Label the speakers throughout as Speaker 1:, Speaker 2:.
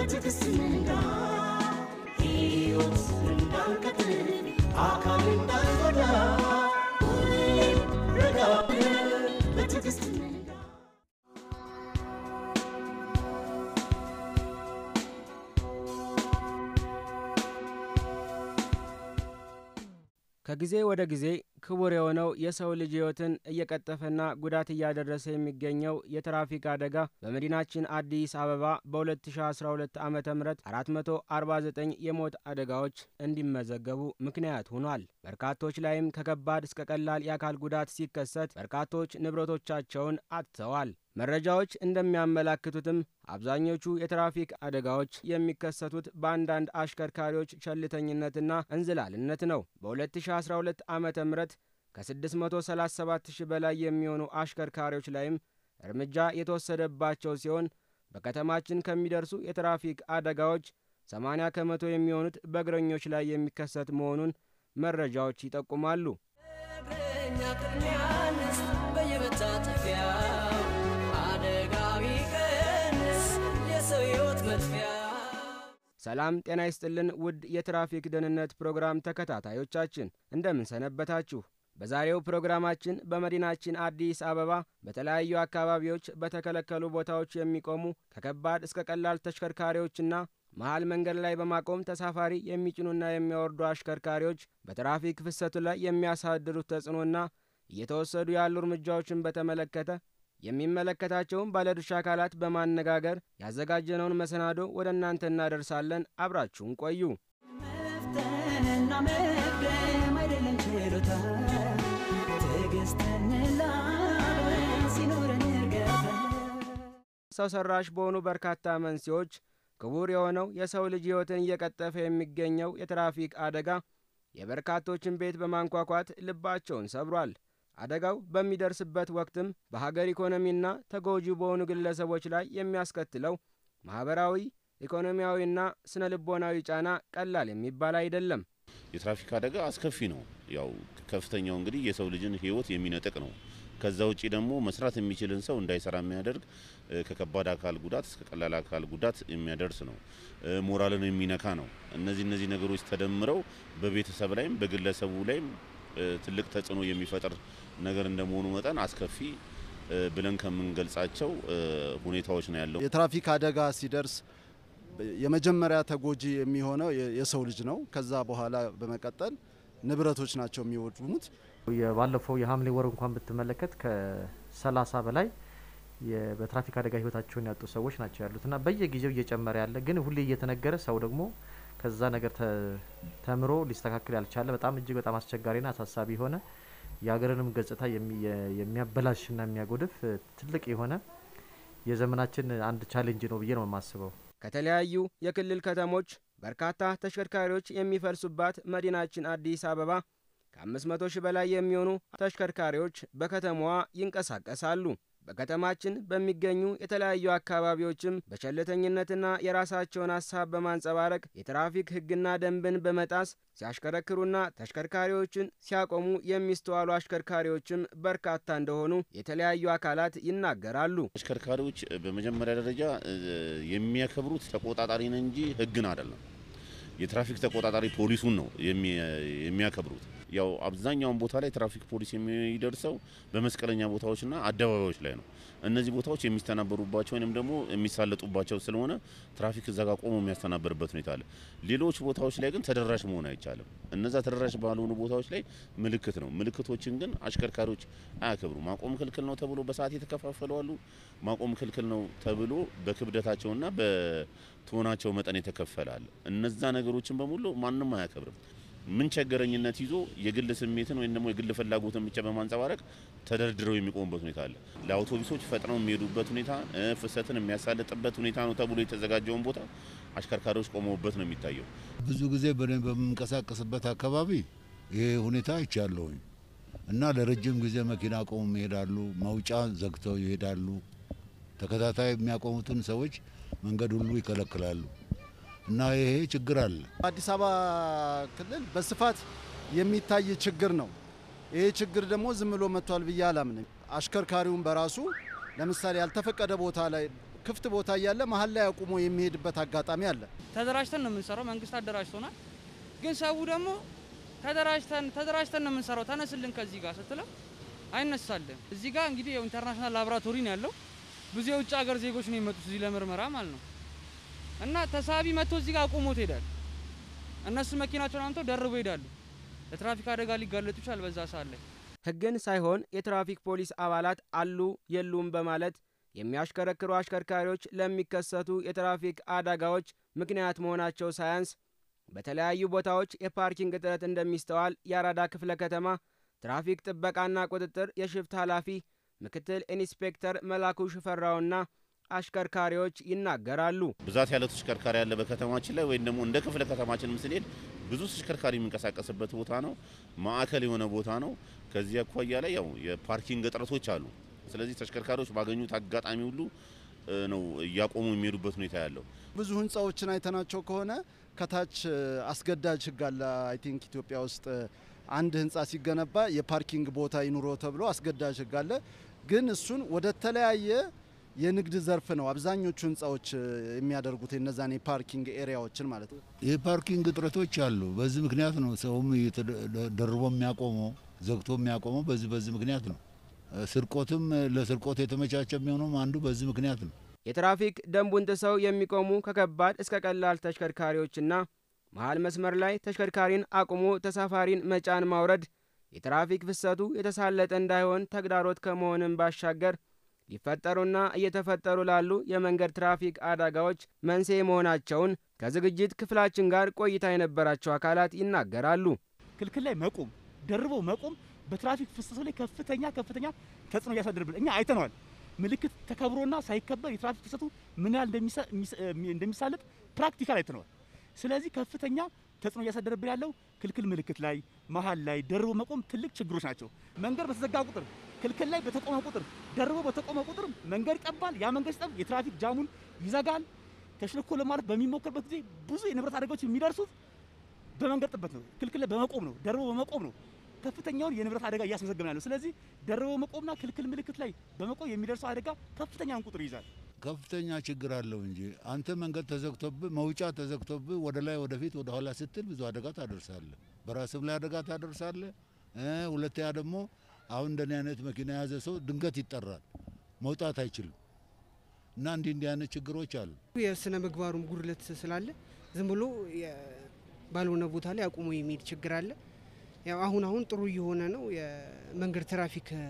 Speaker 1: በትዕግስት እንንዳ ሕይወት እንዳንቀጥል አካል እንዳንጎዳ ሁሌም ረጋ ብለን በትዕግስት እንንዳ
Speaker 2: ከጊዜ ወደ ጊዜ ክቡር የሆነው የሰው ልጅ ሕይወትን እየቀጠፈና ጉዳት እያደረሰ የሚገኘው የትራፊክ አደጋ በመዲናችን አዲስ አበባ በ2012 ዓ ም 449 የሞት አደጋዎች እንዲመዘገቡ ምክንያት ሆኗል። በርካቶች ላይም ከከባድ እስከ ቀላል የአካል ጉዳት ሲከሰት በርካቶች ንብረቶቻቸውን አጥተዋል። መረጃዎች እንደሚያመላክቱትም አብዛኞቹ የትራፊክ አደጋዎች የሚከሰቱት በአንዳንድ አሽከርካሪዎች ቸልተኝነትና እንዝላልነት ነው። በ2012 ዓ ም ከ637 ሺህ በላይ የሚሆኑ አሽከርካሪዎች ላይም እርምጃ የተወሰደባቸው ሲሆን በከተማችን ከሚደርሱ የትራፊክ አደጋዎች 80 ከመቶ የሚሆኑት በእግረኞች ላይ የሚከሰት መሆኑን መረጃዎች ይጠቁማሉ።
Speaker 3: እግረኛ ቅድሚያ ንስት በየመታጠፊያው አደጋ ቢቀንስ የሰው ሕይወት መጥፊያ
Speaker 2: ሰላም ጤና ይስጥልን ውድ የትራፊክ ደህንነት ፕሮግራም ተከታታዮቻችን እንደምን ሰነበታችሁ? በዛሬው ፕሮግራማችን በመዲናችን አዲስ አበባ በተለያዩ አካባቢዎች በተከለከሉ ቦታዎች የሚቆሙ ከከባድ እስከ ቀላል ተሽከርካሪዎችና መሀል መንገድ ላይ በማቆም ተሳፋሪ የሚጭኑና የሚያወርዱ አሽከርካሪዎች በትራፊክ ፍሰቱ ላይ የሚያሳድሩት ተጽዕኖና እየተወሰዱ ያሉ እርምጃዎችን በተመለከተ የሚመለከታቸውን ባለድርሻ አካላት በማነጋገር ያዘጋጀነውን መሰናዶ ወደ እናንተ እናደርሳለን። አብራችሁን ቆዩ።
Speaker 3: መፍተንና መቅደም አይደለም ችሎታ ትዕግስትን ላብረን ሲኖረን እርገታ
Speaker 2: ሰው ሰራሽ በሆኑ በርካታ መንስኤዎች ክቡር የሆነው የሰው ልጅ ሕይወትን እየቀጠፈ የሚገኘው የትራፊክ አደጋ የበርካቶችን ቤት በማንኳኳት ልባቸውን ሰብሯል። አደጋው በሚደርስበት ወቅትም በሀገር ኢኮኖሚና ተጎጂ በሆኑ ግለሰቦች ላይ የሚያስከትለው ማኅበራዊ፣ ኢኮኖሚያዊና ስነ ልቦናዊ ጫና ቀላል የሚባል አይደለም።
Speaker 4: የትራፊክ አደጋ አስከፊ ነው። ያው ከፍተኛው እንግዲህ የሰው ልጅን ሕይወት የሚነጥቅ ነው። ከዛ ውጪ ደግሞ መስራት የሚችልን ሰው እንዳይሰራ የሚያደርግ እ፣ ከከባድ አካል ጉዳት እስከ ቀላል አካል ጉዳት የሚያደርስ ነው። እ፣ ሞራልን የሚነካ ነው። እነዚህ እነዚህ ነገሮች ተደምረው በቤተሰብ ላይም በግለሰቡ ላይም እ፣ ትልቅ ተጽዕኖ የሚፈጥር ነገር እንደመሆኑ መጠን አስከፊ እ፣ ብለን ከምንገልጻቸው እ፣ ሁኔታዎች ነው ያለው።
Speaker 5: የትራፊክ አደጋ ሲደርስ የመጀመሪያ ተጎጂ የሚሆነው የ- የሰው ልጅ ነው። ከዛ በኋላ በመቀጠል ንብረቶች ናቸው የሚወድሙት።
Speaker 6: ባለፈው የሐምሌ ወር እንኳን ብትመለከት ከሰላሳ በላይ የ- በትራፊክ አደጋ ህይወታቸውን ያጡ ሰዎች ናቸው ያሉት እና በየጊዜው እየጨመረ ያለ ግን ሁሌ እየተነገረ ሰው ደግሞ ከዛ ነገር ተ- ተምሮ ሊስተካከል ያልቻለ በጣም እጅግ በጣም አስቸጋሪና አሳሳቢ የሆነ የሀገርንም ገጽታ የሚ- የ- የሚያበላሽና የሚያጎድፍ እ፣ ትልቅ የሆነ የዘመናችን አንድ ቻሌንጅ ነው ብዬ ነው የማስበው።
Speaker 2: ከተለያዩ የክልል ከተሞች በርካታ ተሽከርካሪዎች የሚፈልሱባት መዲናችን አዲስ አበባ ከ500 ሺህ በላይ የሚሆኑ ተሽከርካሪዎች በከተማዋ ይንቀሳቀሳሉ። በከተማችን በሚገኙ የተለያዩ አካባቢዎችም በቸልተኝነትና የራሳቸውን ሀሳብ በማንጸባረቅ የትራፊክ ሕግና ደንብን በመጣስ ሲያሽከረክሩና ተሽከርካሪዎችን ሲያቆሙ የሚስተዋሉ አሽከርካሪዎችም በርካታ እንደሆኑ የተለያዩ አካላት ይናገራሉ።
Speaker 4: አሽከርካሪዎች በመጀመሪያ ደረጃ እ፣ የሚያከብሩት ተቆጣጣሪን እንጂ ሕግን አይደለም። የትራፊክ ተቆጣጣሪ ፖሊሱን ነው የሚ- የሚያከብሩት። ያው አብዛኛውን ቦታ ላይ ትራፊክ ፖሊስ የሚደርሰው በመስቀለኛ ቦታዎችና አደባባዮች ላይ ነው። እነዚህ ቦታዎች የሚስተናበሩባቸው ወይም ደግሞ የሚሳለጡባቸው ስለሆነ ትራፊክ እዛ ጋር ቆሞ የሚያስተናበርበት ሁኔታ አለ። ሌሎች ቦታዎች ላይ ግን ተደራሽ መሆን አይቻልም። እነዛ ተደራሽ ባልሆኑ ቦታዎች ላይ ምልክት ነው። ምልክቶችን ግን አሽከርካሪዎች አያከብሩ። ማቆም ክልክል ነው ተብሎ በሰዓት የተከፋፈሉ አሉ። ማቆም ክልክል ነው ተብሎ በክብደታቸውና በትሆናቸው መጠን የተከፈለ አለ። እነዛ ነገሮችን በሙሉ ማንም አያከብርም። ምን ቸገረኝነት ይዞ የግል ስሜትን ወይም ደግሞ የግል ፍላጎትን ብቻ በማንጸባረቅ ተደርድረው የሚቆሙበት ሁኔታ አለ። ለአውቶቡሶች ፈጥነው የሚሄዱበት ሁኔታ እ፣ ፍሰትን የሚያሳልጥበት ሁኔታ ነው ተብሎ የተዘጋጀውን ቦታ አሽከርካሪዎች ቆመውበት ነው የሚታየው።
Speaker 7: ብዙ ጊዜ በእኔ በምንቀሳቀስበት አካባቢ ይሄ ሁኔታ አይቻለሁኝ እና ለረጅም ጊዜ መኪና ቆሙ ይሄዳሉ፣ መውጫ ዘግተው ይሄዳሉ። ተከታታይ የሚያቆሙትን ሰዎች መንገድ ሁሉ ይከለክላሉ እና ይሄ ችግር አለ።
Speaker 5: አዲስ አበባ ክልል በስፋት የሚታይ ችግር ነው። ይሄ ችግር ደግሞ ዝም ብሎ መጥቷል ብዬ አላምንም። አሽከርካሪውን በራሱ ለምሳሌ ያልተፈቀደ ቦታ ላይ ክፍት ቦታ እያለ መሀል ላይ አቁሞ የሚሄድበት አጋጣሚ አለ።
Speaker 8: ተደራጅተን ነው የምንሰራው። መንግስት አደራጅቶናል። ግን ሰው ደግሞ ተደራጅተን ተደራጅተን ነው የምንሰራው ተነስልን ከዚህ ጋር ስትለው አይነሳልን። እዚህ ጋር እንግዲህ ያው ኢንተርናሽናል ላቦራቶሪ ነው ያለው። ብዙ የውጭ ሀገር ዜጎች ነው የመጡት እዚህ ለምርመራ ማለት ነው። እና ተሳቢ መጥቶ እዚህ ጋር አቁሞት ይሄዳል። እነሱ መኪናቸውን አምተው ደርበው ይሄዳሉ። ለትራፊክ አደጋ ሊጋለጡ ይችላል በዛ ሰዓት ላይ
Speaker 2: ሕግን ሳይሆን የትራፊክ ፖሊስ አባላት አሉ የሉም በማለት የሚያሽከረክሩ አሽከርካሪዎች ለሚከሰቱ የትራፊክ አደጋዎች ምክንያት መሆናቸው ሳያንስ በተለያዩ ቦታዎች የፓርኪንግ እጥረት እንደሚስተዋል የአራዳ ክፍለ ከተማ ትራፊክ ጥበቃና ቁጥጥር የሽፍት ኃላፊ ምክትል ኢንስፔክተር መላኩ ሽፈራውና አሽከርካሪዎች ይናገራሉ።
Speaker 4: ብዛት ያለው ተሽከርካሪ ያለ በከተማችን ላይ ወይም ደግሞ እንደ ክፍለ ከተማችንም ስንሄድ ብዙ ተሽከርካሪ የሚንቀሳቀስበት ቦታ ነው። ማዕከል የሆነ ቦታ ነው። ከዚህ አኳያ ላይ ያው የፓርኪንግ እጥረቶች አሉ። ስለዚህ ተሽከርካሪዎች ባገኙት አጋጣሚ ሁሉ እ፣ ነው እያቆሙ የሚሄዱበት ሁኔታ ያለው።
Speaker 5: ብዙ ህንፃዎችን አይተናቸው ከሆነ ከታች እ፣ አስገዳጅ ህግ አለ። አይ ቲንክ ኢትዮጵያ ውስጥ እ፣ አንድ ህንፃ ሲገነባ የፓርኪንግ ቦታ ይኑሮ ተብሎ አስገዳጅ ህግ አለ። ግን እሱን ወደ ተለያየ የንግድ ዘርፍ ነው አብዛኞቹ ህንፃዎች እ፣ የሚያደርጉት የነዛን የፓርኪንግ ኤሪያዎችን ማለት ነው።
Speaker 7: የፓርኪንግ እጥረቶች አሉ። በዚህ ምክንያት ነው ሰውም እየተደ- ደርቦ የሚያቆመው ዘግቶ የሚያቆመው በዚህ በዚህ ምክንያት ነው። ስርቆትም ለስርቆት የተመቻቸ የሚሆነውም አንዱ በዚህ ምክንያት ነው።
Speaker 2: የትራፊክ ደንቡን ጥሰው የሚቆሙ ከከባድ እስከ ቀላል ተሽከርካሪዎችና መሀል መስመር ላይ ተሽከርካሪን አቁሞ ተሳፋሪን መጫን ማውረድ የትራፊክ ፍሰቱ የተሳለጠ እንዳይሆን ተግዳሮት ከመሆንም ባሻገር ሊፈጠሩና እየተፈጠሩ ላሉ የመንገድ ትራፊክ አደጋዎች መንስኤ መሆናቸውን ከዝግጅት ክፍላችን ጋር ቆይታ የነበራቸው አካላት ይናገራሉ።
Speaker 9: ክልክል ላይ መቆም ደርቦ መቆም በትራፊክ ፍሰቱ ላይ ከፍተኛ ከፍተኛ ተጽዕኖ እያሳደርብን እኛ አይተነዋል። ምልክት ተከብሮና ሳይከበር የትራፊክ ፍሰቱ ምን ያህል እንደሚሳ- የሚስ- እንደሚሳለጥ ፕራክቲካል አይተነዋል። ስለዚህ ከፍተኛ ተጽዕኖ እያሳደረብን ያለው ክልክል ምልክት ላይ መሀል ላይ ደርቦ መቆም ትልቅ ችግሮች ናቸው። መንገድ በተዘጋ ቁጥር ክልክል ላይ በተቆመ ቁጥር ደርቦ በተቆመ ቁጥር መንገድ ይጠባል። ያ መንገድ ሲጠብ የትራፊክ ጃሙን ይዘጋል። ተሽልኮ ለማለት በሚሞከርበት ጊዜ ብዙ የንብረት አደጋዎች የሚደርሱት በመንገድ ጥበት ነው። ክልክል ላይ በመቆም ነው። ደርቦ በመቆም ነው ከፍተኛውን የንብረት አደጋ እያስመዘገብን ያለው። ስለዚህ ደርቦ በመቆምና ክልክል ምልክት ላይ በመቆም የሚደርሰው አደጋ ከፍተኛውን ቁጥር ይይዛል።
Speaker 7: ከፍተኛ ችግር አለው እንጂ አንተ መንገድ ተዘግቶብህ መውጫ ተዘግቶብህ ወደ ላይ ወደፊት ወደ ኋላ ስትል ብዙ አደጋ ታደርሳለህ። በራስም ላይ አደጋ ታደርሳለህ። እ ሁለተኛ ደግሞ አሁን እንደኔ አይነት መኪና የያዘ ሰው ድንገት ይጠራል፣ መውጣት አይችልም እና እንዲህ እንዲህ አይነት ችግሮች አሉ።
Speaker 10: የስነ ምግባሩም ጉድለት ስላለ ዝም ብሎ የ- ባልሆነ ቦታ ላይ አቁሞ የሚሄድ ችግር አለ። ያው አሁን አሁን ጥሩ እየሆነ ነው። የመንገድ ትራፊክ እ፣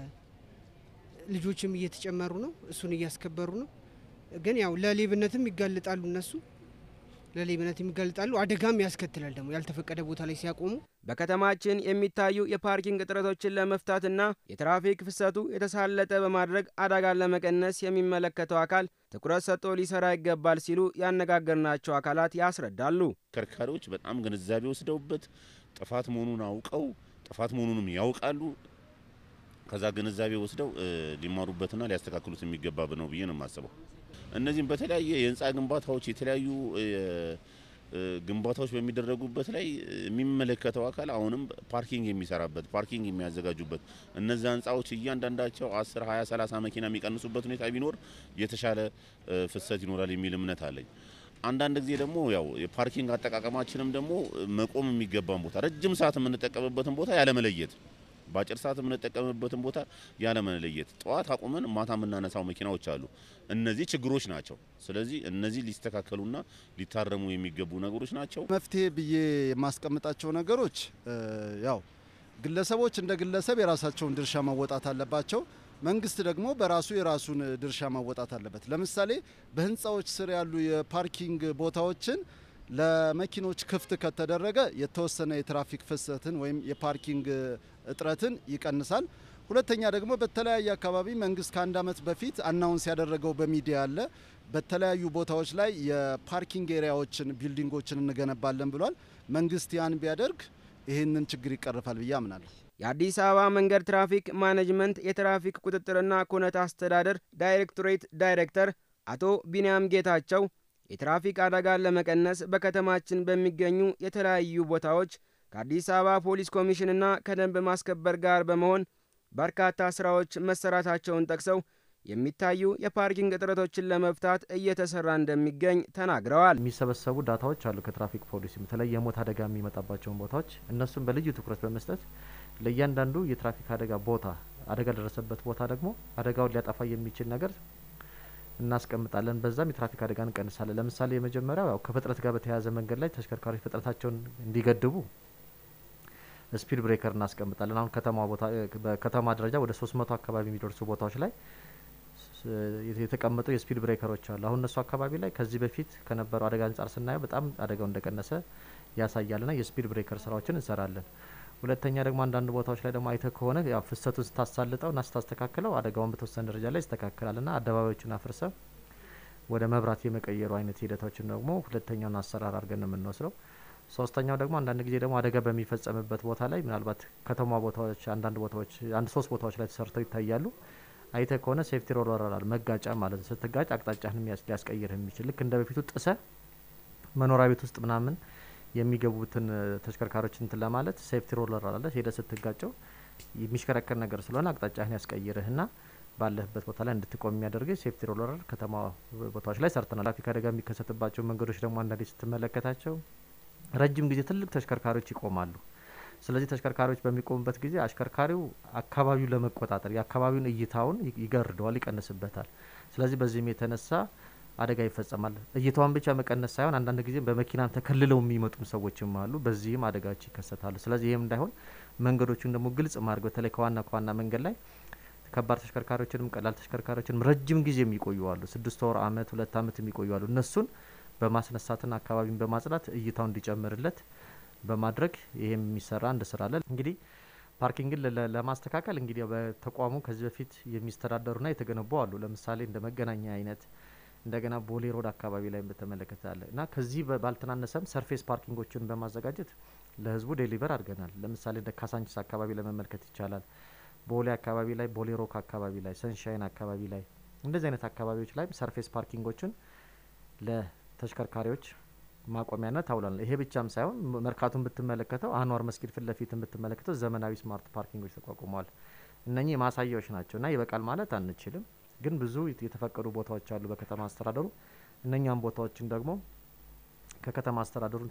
Speaker 10: ልጆችም እየተጨመሩ ነው፣ እሱን እያስከበሩ ነው። ግን ያው ለሌብነትም ይጋልጣሉ፣ እነሱ ለሌብነትም ይጋልጣሉ። አደጋም ያስከትላል ደግሞ ያልተፈቀደ ቦታ ላይ ሲያቆሙ
Speaker 2: በከተማችን የሚታዩ የፓርኪንግ እጥረቶችን ለመፍታትና የትራፊክ ፍሰቱ የተሳለጠ በማድረግ አደጋን ለመቀነስ የሚመለከተው አካል ትኩረት ሰጥቶ ሊሰራ ይገባል ሲሉ ያነጋገርናቸው አካላት ያስረዳሉ።
Speaker 4: አሽከርካሪዎች በጣም ግንዛቤ ወስደውበት ጥፋት መሆኑን አውቀው ጥፋት መሆኑንም ያውቃሉ። ከዛ ግንዛቤ ወስደው እ፣ ሊማሩበትና ሊያስተካክሉት የሚገባ ነው ብዬ ነው የማስበው። እነዚህም በተለያየ የህንፃ ግንባታዎች የተለያዩ እ፣ እ፣ ግንባታዎች በሚደረጉበት ላይ የሚመለከተው አካል አሁንም ፓርኪንግ የሚሰራበት ፓርኪንግ የሚያዘጋጁበት እነዚያ ህንፃዎች እያንዳንዳቸው 10፣ 20፣ 30 መኪና የሚቀንሱበት ሁኔታ ቢኖር የተሻለ እ፣ ፍሰት ይኖራል የሚል እምነት አለኝ። አንዳንድ ጊዜ ደግሞ ያው የፓርኪንግ አጠቃቀማችንም ደግሞ መቆም የሚገባን ቦታ ረጅም ሰዓት የምንጠቀምበትን ቦታ ያለመለየት በአጭር ሰዓት የምንጠቀምበትን ቦታ ያለመለየት ጠዋት አቁመን ማታ የምናነሳው መኪናዎች አሉ። እነዚህ ችግሮች ናቸው። ስለዚህ እነዚህ ሊስተካከሉና ሊታረሙ የሚገቡ ነገሮች ናቸው።
Speaker 5: መፍትሄ ብዬ የማስቀምጣቸው ነገሮች እ፣ ያው ግለሰቦች እንደ ግለሰብ የራሳቸውን ድርሻ መወጣት አለባቸው። መንግስት ደግሞ በራሱ የራሱን ድርሻ መወጣት አለበት። ለምሳሌ በህንፃዎች ስር ያሉ የፓርኪንግ ቦታዎችን ለመኪኖች ክፍት ከተደረገ የተወሰነ የትራፊክ ፍሰትን ወይም የፓርኪንግ እጥረትን ይቀንሳል። ሁለተኛ ደግሞ በተለያየ አካባቢ መንግስት ከአንድ ዓመት በፊት አናውንስ ያደረገው በሚዲያ አለ። በተለያዩ ቦታዎች ላይ የፓርኪንግ ኤሪያዎችን፣ ቢልዲንጎችን እንገነባለን ብሏል። መንግስት ያን ቢያደርግ ይህንን ችግር ይቀርፋል ብዬ አምናለሁ።
Speaker 2: የአዲስ አበባ መንገድ ትራፊክ ማኔጅመንት የትራፊክ ቁጥጥርና ኩነት አስተዳደር ዳይሬክቶሬት ዳይሬክተር አቶ ቢንያም ጌታቸው የትራፊክ አደጋን ለመቀነስ በከተማችን በሚገኙ የተለያዩ ቦታዎች ከአዲስ አበባ ፖሊስ ኮሚሽንና ከደንብ ማስከበር ጋር በመሆን በርካታ ስራዎች መሰራታቸውን ጠቅሰው የሚታዩ የፓርኪንግ እጥረቶችን ለመፍታት እየተሰራ እንደሚገኝ ተናግረዋል።
Speaker 6: የሚሰበሰቡ ዳታዎች አሉ ከትራፊክ ፖሊሲ በተለይ የሞት አደጋ የሚመጣባቸውን ቦታዎች እነሱን በልዩ ትኩረት በመስጠት ለእያንዳንዱ የትራፊክ አደጋ ቦታ አደጋ ለደረሰበት ቦታ ደግሞ አደጋውን ሊያጠፋ የሚችል ነገር እናስቀምጣለን። በዛም የትራፊክ አደጋ እንቀንሳለን። ለምሳሌ የመጀመሪያው ያው ከፍጥነት ጋር በተያያዘ መንገድ ላይ ተሽከርካሪዎች ፍጥነታቸውን እንዲገድቡ ስፒድ ብሬከር እናስቀምጣለን። አሁን ከተማ ቦታ በከተማ ደረጃ ወደ ሶስት መቶ አካባቢ የሚደርሱ ቦታዎች ላይ የተቀመጡ የስፒድ ብሬከሮች አሉ። አሁን እነሱ አካባቢ ላይ ከዚህ በፊት ከነበረው አደጋ አንጻር ስናየው በጣም አደጋው እንደቀነሰ ያሳያልና የስፒድ ብሬከር ስራዎችን እንሰራለን። ሁለተኛ ደግሞ አንዳንድ ቦታዎች ላይ ደግሞ አይተ ከሆነ ያው ፍሰቱን ስታሳልጠው ና ስታስተካክለው አደጋውን በተወሰነ ደረጃ ላይ ይስተካከላል ና አደባባዮችን አፍርሰ ወደ መብራት የመቀየሩ አይነት ሂደቶችን ደግሞ ሁለተኛውን አሰራር አድርገን ነው የምንወስደው። ሶስተኛው ደግሞ አንዳንድ ጊዜ ደግሞ አደጋ በሚፈጸምበት ቦታ ላይ ምናልባት ከተማ ቦታዎች አንዳንድ ቦታዎች አንድ ሶስት ቦታዎች ላይ ተሰርተው ይታያሉ። አይተ ከሆነ ሴፍቲ ሮለር አለ መጋጫ ማለት ነው። ስትጋጭ አቅጣጫህን ሊያስቀይርህ የሚችል ልክ እንደ በፊቱ ጥሰ መኖሪያ ቤት ውስጥ ምናምን የሚገቡትን ተሽከርካሪዎች እንትን ለማለት ሴፍቲ ሮለር አለ ሄደ ስትጋጨው የሚሽከረከር ነገር ስለሆነ አቅጣጫህን ያስቀይርህና ባለህበት ቦታ ላይ እንድትቆም የሚያደርግ ሴፍቲ ሮለር ከተማ ቦታዎች ላይ ሰርተናል። ትራፊክ አደጋ የሚከሰትባቸው መንገዶች ደግሞ አንዳንዴ ስትመለከታቸው ረጅም ጊዜ ትልቅ ተሽከርካሪዎች ይቆማሉ። ስለዚህ ተሽከርካሪዎች በሚቆሙበት ጊዜ አሽከርካሪው አካባቢውን ለመቆጣጠር የአካባቢውን እይታውን ይገርደዋል፣ ይቀንስበታል። ስለዚህ በዚህም የተነሳ አደጋ ይፈጸማል። እይታውን ብቻ መቀነስ ሳይሆን አንዳንድ ጊዜ በመኪናም ተከልለው የሚመጡ ሰዎችም አሉ። በዚህም አደጋዎች ይከሰታሉ። ስለዚህ ይህም እንዳይሆን መንገዶቹን ደግሞ ግልጽ ማድረግ በተለይ ከዋና ከዋና መንገድ ላይ ከባድ ተሽከርካሪዎችንም ቀላል ተሽከርካሪዎችንም ረጅም ጊዜ የሚቆዩ አሉ። ስድስት ወር፣ አመት፣ ሁለት አመት የሚቆዩ አሉ። እነሱን በማስነሳትና አካባቢን በማጽዳት እይታው እንዲጨምርለት በማድረግ ይሄም የሚሰራ አንድ ስራ አለ። እንግዲህ ፓርኪንግን ለማስተካከል እንግዲህ በተቋሙ ከዚህ በፊት የሚስተዳደሩና የተገነቡ አሉ። ለምሳሌ እንደ መገናኛ አይነት እንደገና ቦሌ ሮድ አካባቢ ላይ በተመለከተ አለ እና ከዚህ ባልተናነሰም ሰርፌስ ፓርኪንጎችን በማዘጋጀት ለህዝቡ ዴሊቨር አድርገናል። ለምሳሌ እንደ ካሳንቺስ አካባቢ ለመመልከት ይቻላል። ቦሌ አካባቢ ላይ፣ ቦሌ ሮክ አካባቢ ላይ፣ ሰንሻይን አካባቢ ላይ እንደዚህ አይነት አካባቢዎች ላይ ሰርፌስ ፓርኪንጎችን ለተሽከርካሪዎች ማቆሚያነት አውላል። ይሄ ብቻም ሳይሆን መርካቱን ብትመለከተው አንዋር መስጊድ ፊት ለፊት ብትመለከተው ዘመናዊ ስማርት ፓርኪንጎች ተቋቁመዋል። እነኚህ ማሳያዎች ናቸው እና ይበቃል ማለት አንችልም፣ ግን ብዙ የተፈቀዱ ቦታዎች አሉ በከተማ አስተዳደሩ። እነኛም ቦታዎችን ደግሞ ከከተማ አስተዳደሩን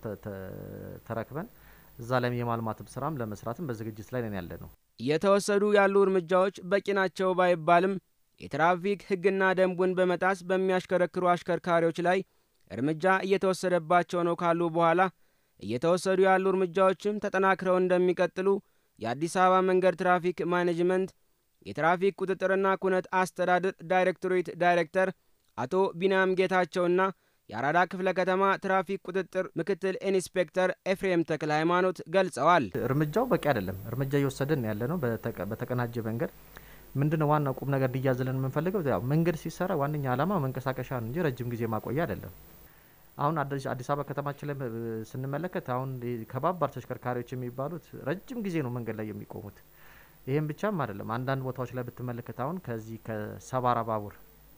Speaker 6: ተረክበን እዛ ላይም የማልማትም ስራም ለመስራትም በዝግጅት ላይ ነን ያለ ነው።
Speaker 2: እየተወሰዱ ያሉ እርምጃዎች በቂ ናቸው ባይባልም የትራፊክ ሕግና ደንቡን በመጣስ በሚያሽከረክሩ አሽከርካሪዎች ላይ እርምጃ እየተወሰደባቸው ነው ካሉ በኋላ እየተወሰዱ ያሉ እርምጃዎችም ተጠናክረው እንደሚቀጥሉ የአዲስ አበባ መንገድ ትራፊክ ማኔጅመንት የትራፊክ ቁጥጥርና ኩነት አስተዳደር ዳይሬክቶሬት ዳይሬክተር አቶ ቢንያም ጌታቸውና የአራዳ ክፍለ ከተማ ትራፊክ ቁጥጥር ምክትል ኢንስፔክተር ኤፍሬም ተክለ ሃይማኖት ገልጸዋል።
Speaker 6: እርምጃው በቂ አይደለም። እርምጃ እየወሰድን ያለ ነው በተቀናጀ መንገድ ምንድነው ዋናው ቁም ነገር እንዲያዝልን የምንፈልገው ያው መንገድ ሲሰራ ዋነኛ ዓላማ መንቀሳቀሻ ነው እንጂ ረጅም ጊዜ ማቆያ አይደለም። አሁን አዲስ አበባ ከተማችን ላይ ስንመለከት አሁን ከባባድ ተሽከርካሪዎች የሚባሉት ረጅም ጊዜ ነው መንገድ ላይ የሚቆሙት። ይህም ብቻም አይደለም። አንዳንድ ቦታዎች ላይ ብትመለከት አሁን ከዚህ ከሰባራ ባቡር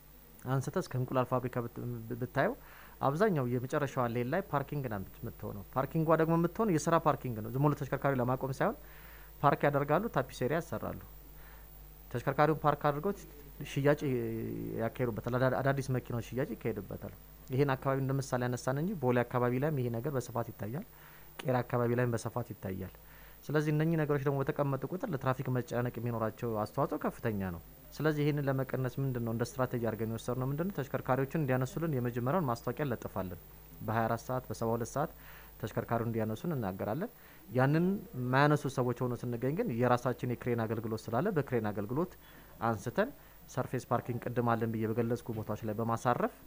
Speaker 6: አንስተ እስከ እንቁላል ፋብሪካ ብታየው አብዛኛው የመጨረሻዋ ሌን ላይ ፓርኪንግ ና የምትሆነው። ፓርኪንጓ ደግሞ የምትሆን የስራ ፓርኪንግ ነው። ዝም ብሎ ተሽከርካሪ ለማቆም ሳይሆን ፓርክ ያደርጋሉ፣ ታፒሴሪያ ያሰራሉ። ተሽከርካሪውን ፓርክ አድርገው ሽያጭ ያካሄዱበታል። አዳዲስ መኪናዎች ሽያጭ ይካሄዱበታል። ይህን አካባቢ እንደ ምሳሌ ያነሳን እንጂ ቦሌ አካባቢ ላይም ይሄ ነገር በስፋት ይታያል። ቄራ አካባቢ ላይም በስፋት ይታያል። ስለዚህ እነኚህ ነገሮች ደግሞ በተቀመጡ ቁጥር ለትራፊክ መጨናነቅ የሚኖራቸው አስተዋጽኦ ከፍተኛ ነው። ስለዚህ ይህንን ለመቀነስ ምንድን ነው እንደ ስትራቴጂ አድርገን የወሰድ ነው ምንድን ነው ተሽከርካሪዎችን እንዲያነሱልን የመጀመሪያውን ማስታወቂያ እንለጥፋለን። በ24 ሰዓት በ72 ሰዓት ተሽከርካሪውን እንዲያነሱን እናገራለን። ያንን የማያነሱ ሰዎች ሆኖ ስንገኝ ግን የራሳችን የክሬን አገልግሎት ስላለ በክሬን አገልግሎት አንስተን ሰርፌስ ፓርኪንግ ቅድም አለን ብዬ በገለጽኩ ቦታዎች ላይ በማሳረፍ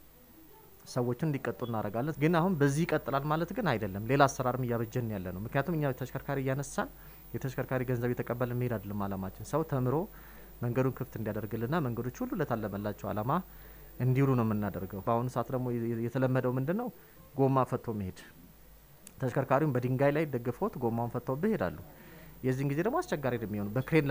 Speaker 6: ሰዎችን እንዲቀጡ እናደርጋለን። ግን አሁን በዚህ ይቀጥላል ማለት ግን አይደለም። ሌላ አሰራርም እያበጀን ያለ ነው። ምክንያቱም እኛ ተሽከርካሪ እያነሳን የተሽከርካሪ ገንዘብ የተቀበልን መሄድ አይደለም አላማችን። ሰው ተምሮ መንገዱን ክፍት እንዲያደርግልና መንገዶች ሁሉ ለታለመላቸው አላማ እንዲውሉ ነው የምናደርገው። በአሁኑ ሰዓት ደግሞ የተለመደው ምንድን ነው? ጎማ ፈቶ መሄድ። ተሽከርካሪውን በድንጋይ ላይ ደግፈውት ጎማውን ፈተውብህ ይሄዳሉ። የዚህን ጊዜ ደግሞ አስቸጋሪ ነው የሚሆኑ በክሬን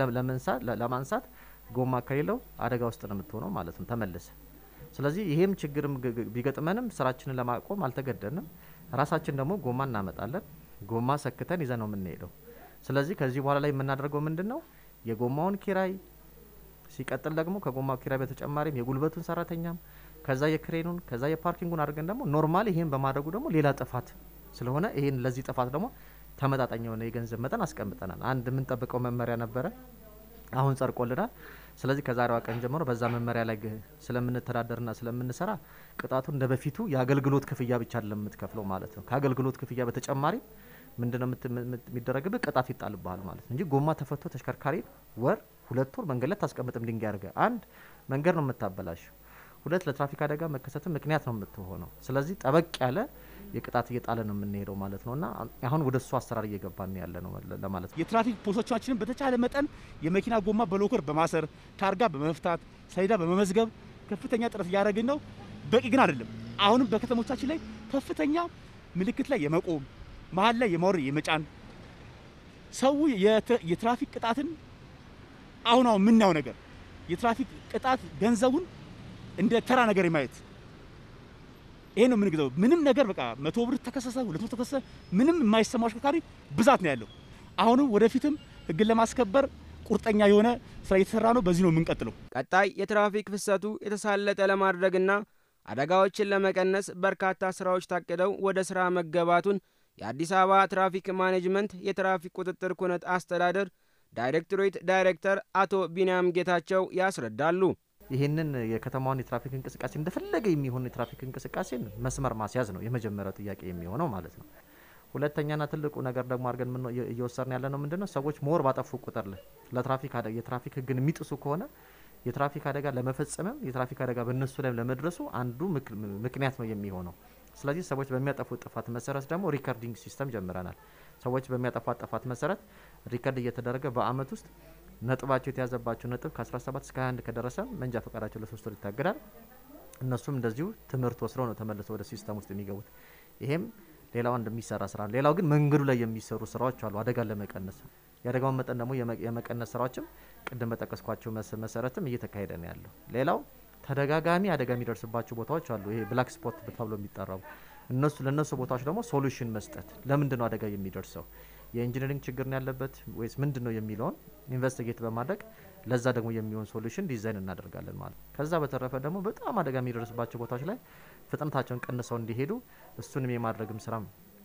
Speaker 6: ለማንሳት ጎማ ከሌለው አደጋ ውስጥ ነው የምትሆነው ማለት ነው ተመልሰ ስለዚህ ይሄም ችግርም ቢገጥመንም ስራችንን ለማቆም አልተገደንም። ራሳችን ደግሞ ጎማ እናመጣለን። ጎማ ሰክተን ይዘን ነው የምንሄደው። ስለዚህ ከዚህ በኋላ ላይ የምናደርገው ምንድን ነው? የጎማውን ኪራይ ሲቀጥል ደግሞ ከጎማ ኪራይ በተጨማሪም የጉልበቱን ሰራተኛም ከዛ የክሬኑን ከዛ የፓርኪንጉን አድርገን ደግሞ ኖርማል ይሄን በማድረጉ ደግሞ ሌላ ጥፋት ስለሆነ ይሄን ለዚህ ጥፋት ደግሞ ተመጣጣኝ የሆነ የገንዘብ መጠን አስቀምጠናል። አንድ የምንጠብቀው መመሪያ ነበረ፣ አሁን ጸድቆልናል። ስለዚህ ከዛሬዋ ቀን ጀምሮ በዛ መመሪያ ላይ ግ- ስለምንተዳደርና ስለምንሰራ ቅጣቱ እንደ በፊቱ የአገልግሎት ክፍያ ብቻ አይደለም የምትከፍለው ማለት ነው። ከአገልግሎት ክፍያ በተጨማሪ ምንድነው የምት- የምት- የሚደረግብህ ቅጣት ይጣልብሃል ማለት ነው እንጂ ጎማ ተፈቶ ተሽከርካሪ ወር ሁለት ወር መንገድ ላይ ታስቀምጥም ድንጋይ አድርገህ አንድ መንገድ ነው የምታበላሸው፣ ሁለት ለትራፊክ አደጋ መከሰትም ምክንያት ነው የምትሆነው። ስለዚህ ጠበቅ ያለ የቅጣት እየጣለ ነው የምንሄደው ማለት ነው እና አሁን ወደ እሱ አሰራር እየገባን ያለ ነው ለማለት ነው።
Speaker 9: የትራፊክ ፖሊሶቻችንን በተቻለ መጠን የመኪና ጎማ በሎከር በማሰር ታርጋ በመፍታት ሰሌዳ በመመዝገብ ከፍተኛ ጥረት እያደረግን ነው። በቂ ግን አይደለም። አሁንም በከተሞቻችን ላይ ከፍተኛ ምልክት ላይ የመቆም መሀል ላይ የማውረድ የመጫን ሰው የተ- የትራፊክ ቅጣትን አሁን አሁን የምናየው ነገር የትራፊክ ቅጣት ገንዘቡን እንደ ተራ ነገር የማየት ይሄ ነው የምንግዘው። ምንም ነገር በቃ መቶ ብር ተከሰሰ፣ ሁለት መቶ ተከሰሰ፣ ምንም የማይሰማው አሽከርካሪ ብዛት ነው ያለው። አሁንም ወደፊትም ህግን ለማስከበር ቁርጠኛ የሆነ ስራ እየተሰራ ነው። በዚህ ነው የምንቀጥለው።
Speaker 2: ቀጣይ የትራፊክ ፍሰቱ የተሳለጠ ለማድረግና አደጋዎችን ለመቀነስ በርካታ ስራዎች ታቅደው ወደ ስራ መገባቱን የአዲስ አበባ ትራፊክ ማኔጅመንት የትራፊክ ቁጥጥር ኩነት አስተዳደር ዳይሬክቶሬት ዳይሬክተር አቶ ቢንያም ጌታቸው ያስረዳሉ።
Speaker 6: ይህንን የከተማውን የትራፊክ እንቅስቃሴ እንደፈለገ የሚሆን የትራፊክ እንቅስቃሴን መስመር ማስያዝ ነው የመጀመሪያው ጥያቄ የሚሆነው ማለት ነው። ሁለተኛና ትልቁ ነገር ደግሞ አድርገን ምን እየወሰድን ያለ ነው ምንድን ነው ሰዎች ሞር ባጠፉ ቁጥር ላይ ለትራፊክ አደጋ የትራፊክ ህግን የሚጥሱ ከሆነ የትራፊክ አደጋ ለመፈጸምም የትራፊክ አደጋ በእነሱ ላይ ለመድረሱ አንዱ ምክ- ምክንያት ነው የሚሆነው። ስለዚህ ሰዎች በሚያጠፉት ጥፋት መሰረት ደግሞ ሪከርዲንግ ሲስተም ጀምረናል። ሰዎች በሚያጠፏት ጥፋት መሰረት ሪከርድ እየተደረገ በአመት ውስጥ ነጥባቸው የተያዘባቸው ነጥብ ከ17 እስከ 21 ከደረሰ መንጃ ፈቃዳቸው ለሶስት ወር ይታገዳል። እነሱም እንደዚሁ ትምህርት ወስደው ነው ተመልሰው ወደ ሲስተም ውስጥ የሚገቡት። ይሄም ሌላው እንደሚሰራ ስራ ነው። ሌላው ግን መንገዱ ላይ የሚሰሩ ስራዎች አሉ አደጋን ለመቀነስ የአደጋውን መጠን ደግሞ የመ- የመቀነስ ስራዎችም ቅድም በጠቀስኳቸው መስ- መሰረትም እየተካሄደ ነው ያለው። ሌላው ተደጋጋሚ አደጋ የሚደርስባቸው ቦታዎች አሉ። ይሄ ብላክ ስፖት ተብሎ የሚጠራው እነሱ ለእነሱ ቦታዎች ደግሞ ሶሉሽን መስጠት ለምንድን ነው አደጋ የሚደርሰው የኢንጂነሪንግ ችግር ነው ያለበት ወይስ ምንድን ነው የሚለውን ኢንቨስቲጌት በማድረግ ለዛ ደግሞ የሚሆን ሶሉሽን ዲዛይን እናደርጋለን ማለት ነው። ከዛ በተረፈ ደግሞ በጣም አደጋ የሚደርስባቸው ቦታዎች ላይ ፍጥነታቸውን ቀንሰው እንዲሄዱ እሱንም የማድረግም ስራም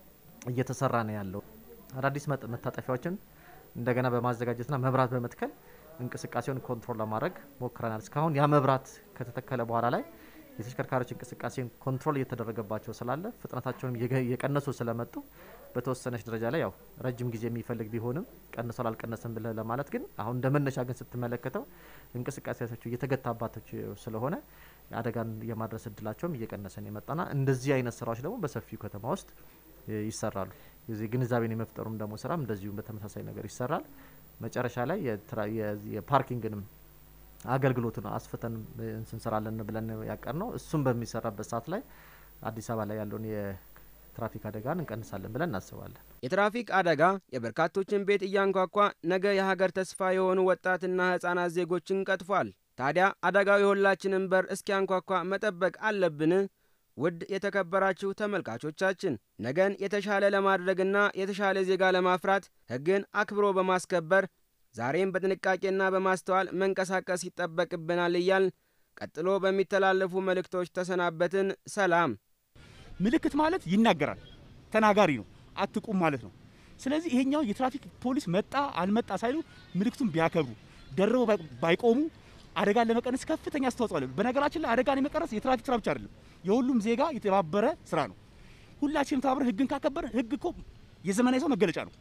Speaker 6: እየተሰራ ነው ያለው። አዳዲስ መጥ- መታጠፊያዎችን እንደገና በማዘጋጀትና መብራት በመትከል እንቅስቃሴውን ኮንትሮል ለማድረግ ሞክረናል። እስካሁን ያ መብራት ከተተከለ በኋላ ላይ የተሽከርካሪዎች እንቅስቃሴን ኮንትሮል እየተደረገባቸው ስላለ ፍጥነታቸውንም እየገ- እየቀነሱ ስለመጡ በተወሰነች ደረጃ ላይ ያው ረጅም ጊዜ የሚፈልግ ቢሆንም ቀንሷል አልቀነሰም ብለህ ለማለት ግን አሁን እንደ መነሻ ግን ስትመለከተው እንቅስቃሴያቸው እየተገታባቸው ስለሆነ አደጋን የማድረስ እድላቸውም እየቀነሰን የመጣና እንደዚህ አይነት ስራዎች ደግሞ በሰፊው ከተማ ውስጥ እ, ይሰራሉ። የዚህ ግንዛቤን የመፍጠሩም ደግሞ ስራም እንደዚሁም በተመሳሳይ ነገር ይሰራል። መጨረሻ ላይ የትራ- የ- የፓርኪንግንም አገልግሎቱን አስፍተን እ, እንስንሰራለን ብለን ያቀር ነው። እሱም በሚሰራበት ሰዓት ላይ አዲስ አበባ ላይ ያለውን የትራፊክ አደጋን እንቀንሳለን ብለን እናስባለን።
Speaker 2: የትራፊክ አደጋ የበርካቶችን ቤት እያንኳኳ ነገ የሀገር ተስፋ የሆኑ ወጣትና ሕፃናት ዜጎችን ቀጥፏል። ታዲያ አደጋው የሁላችንን በር እስኪያንኳኳ መጠበቅ አለብን? ውድ የተከበራችሁ ተመልካቾቻችን ነገን የተሻለ ለማድረግና የተሻለ ዜጋ ለማፍራት ሕግን አክብሮ በማስከበር ዛሬም በጥንቃቄና በማስተዋል መንቀሳቀስ ይጠበቅብናል እያል ቀጥሎ በሚተላለፉ መልእክቶች ተሰናበትን። ሰላም።
Speaker 9: ምልክት ማለት ይናገራል፣ ተናጋሪ ነው፣ አትቁም ማለት ነው። ስለዚህ ይሄኛው የትራፊክ ፖሊስ መጣ አልመጣ ሳይሉ ምልክቱን ቢያከብሩ ደርበው ባይ- ባይቆሙ አደጋን ለመቀነስ ከፍተኛ አስተዋጽኦ አለ። በነገራችን ላይ አደጋን የመቀነስ የትራፊክ ስራ ብቻ አይደለም፣ የሁሉም ዜጋ የተባበረ ስራ ነው። ሁላችንም ተባብረን ህግን ካከበረ ህግ እኮ የዘመናዊ ሰው መገለጫ ነው።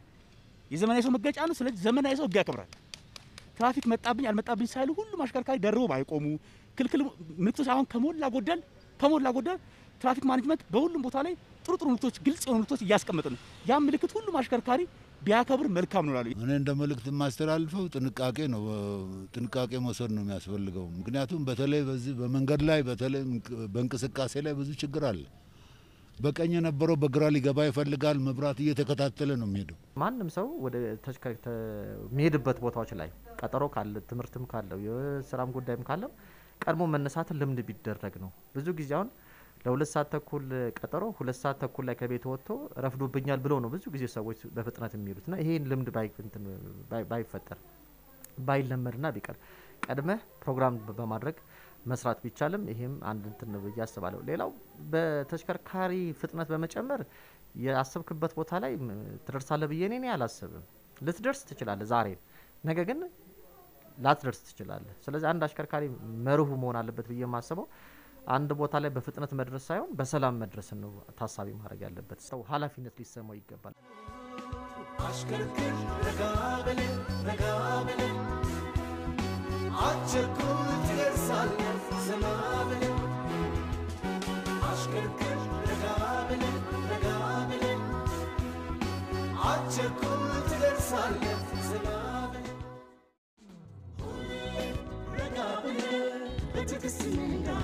Speaker 9: የዘመናዊ ሰው መገለጫ ነው። ስለዚህ ዘመናዊ ሰው ህግ ያከብራል። ትራፊክ መጣብኝ አልመጣብኝ ሳይሉ ሁሉም አሽከርካሪ ደርበው ባይቆሙ ክልክል ምልክቶች አሁን ከሞላ ጎደል ከሞላ ጎደል ትራፊክ ማኔጅመንት በሁሉም ቦታ ላይ ጥሩ ጥሩ ምልክቶች፣ ግልጽ የሆኑ ምልክቶች እያስቀመጠ ነው። ያ ምልክት ሁሉም አሽከርካሪ ቢያከብር መልካም ነው እላለሁ።
Speaker 7: እኔ እንደ መልእክት የማስተላልፈው ጥንቃቄ ነው። ጥንቃቄ መውሰድ ነው የሚያስፈልገው። ምክንያቱም በተለይ በዚህ በመንገድ ላይ በተለይ በእንቅስቃሴ ላይ ብዙ ችግር አለ። በቀኝ የነበረው በግራ ሊገባ ይፈልጋል። መብራት እየተከታተለ ነው የሚሄደው።
Speaker 6: ማንም ሰው ወደ ተሽከ- ተ- የሚሄድበት ቦታዎች ላይ ቀጠሮ ካለ ትምህርትም ካለው የስራም ጉዳይም ካለው ቀድሞ መነሳትን ልምድ ቢደረግ ነው። ብዙ ጊዜ አሁን ለሁለት ሰዓት ተኩል ቀጠሮ ሁለት ሰዓት ተኩል ላይ ከቤት ወጥቶ ረፍዶብኛል ብለው ነው ብዙ ጊዜ ሰዎች በፍጥነት የሚሄዱት ና ይሄን ልምድ ባይ- እንትን ባይ- ባይፈጠር ባይለመድና ቢቀር ቀድመህ ፕሮግራም በ- በማድረግ መስራት ቢቻልም ይሄም አንድ እንትን ነው ብዬ አስባለሁ። ሌላው በተሽከርካሪ ፍጥነት በመጨመር ያሰብክበት ቦታ ላይ ም፣ ትደርሳለህ ብዬ እኔ አላስብም። ልትደርስ ትችላለህ ዛሬ፣ ነገ ግን ላትደርስ ትችላለህ። ስለዚህ አንድ አሽከርካሪ መርሁ መሆን አለበት ብዬ የማስበው አንድ ቦታ ላይ በፍጥነት መድረስ ሳይሆን በሰላም መድረስን ነው ታሳቢ ማድረግ ያለበት። ሰው ኃላፊነት ሊሰማው ይገባል።
Speaker 1: አሽከርክር ረጋ በል ረጋ በል አትቸኩል ትደርሳለህ ዘና በል አሽከርክር ረጋ በል ረጋ በል አትቸኩል ትደርሳለህ ዘና በል ሁሌም ረጋ በል በትዕግስት ንዳ